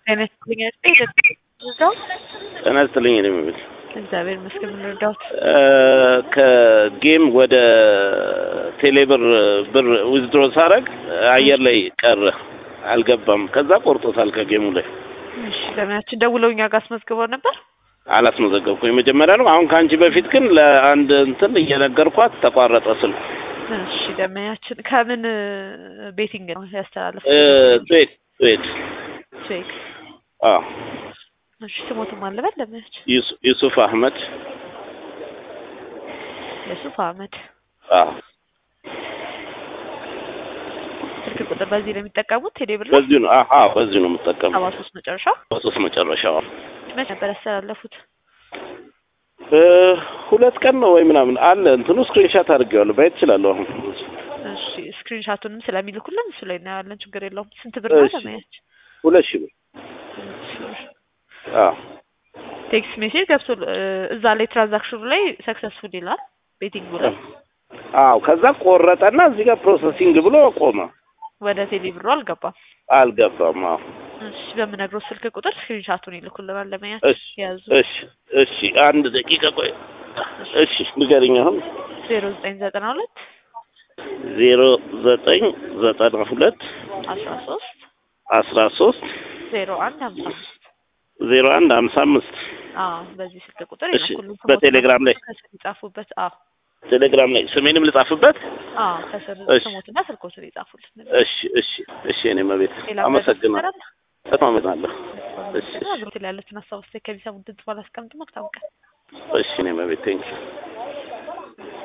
ጤና ይስጥልኝ እዛው ጤና ይስጥልኝ እኔ የምል እግዚአብሔር ይመስገን ምን ረዳሁት? ከጌም ወደ ቴሌብር ብር ዊዝድሮ ሳረግ አየር ላይ ቀረ አልገባም። ከዛ ቆርጦታል ከጌሙ ላይ እሺ ለምናችን ደውለው እኛ ጋር አስመዝግበው ነበር። አላስመዘገብኩ የመጀመሪያ ነው። አሁን ከአንቺ በፊት ግን ለአንድ እንትን እየነገርኳት ተቋረጠ ስልኩ። እሺ ደመኛችን ከምን ቤቲንግ ነው ያስተላለፉ? ስዌድ ስዌድ ቼክ አዎ እሺ ስሞትም አለበት ደመኛችን ዩሱ- ዩሱፍ አህመድ የሱፍ አህመድ አዎ ስልክ ቁጥር በዚህ ነው የሚጠቀሙት ቴሌብር ላይ በዚሁ ነው አዎ በዚሁ ነው የምጠቀመው ሰባ ሶስት መጨረሻው በሶስት መጨረሻው መች ነበር ያስተላለፉት? እ ሁለት ቀን ነው ወይ ምናምን አለ እንትኑ ስክሪንሻት አድርጌዋለሁ ማየት እችላለሁ አሁን እሺ ስክሪንሻቱንም ስለሚልኩልን እሱ ላይ እናያለን። ችግር የለውም። ስንት ብር ነው እሺ። ደመኛችን? ሁለት ሺህ ብር አዎ ቴክስት ሜሴጅ ገብቶ እዛ ላይ ትራንዛክሽኑ ላይ ሰክሰስፉል ይላል ቤቲንጉ ላይ አዎ ከዛ ቆረጠና እዚህ ጋር ፕሮሰሲንግ ብሎ ቆመ ወደ ቴሌ ብሩ አልገባም። አልገባም አዎ እሺ በምነግረው ስልክ ቁጥር ስክሪንሻቱን ይልኩልናል። እሺ ለመያዝ ያዙ እሺ እሺ አንድ ደቂቃ ቆይ እሺ ንገሪኝ አሁን ዜሮ ዘጠኝ ዘጠና ሁለት ዜሮ ዘጠኝ ዘጠና ሁለት አስራ ሶስት አስራ ሶስት ዜሮ አንድ ሀምሳ አምስት ዜሮ አንድ ሀምሳ አምስት አዎ በዚህ ስልክ ቁጥር እሺ፣ ይልኩልን። በቴሌግራም ላይ? ከስር ይጻፉበት። አዎ ቴሌግራም ላይ ስሜንም ልጻፍበት አዎ ከስር እሺ። ስሞትና ስልኮትን ይጻፉልን። እሺ እሺ እሺ እኔ መቤት ሌላ አመሰግናለሁ በጣም አመሰግናለሁ እሺ እሺ አብሮት ላይ ያሉትን ሀሳብ ውስጥ ከሚሰሙት ድምጽ ባላስቀምጥ መልካም ቀን። እሺ እኔ መቤት ቴንኪው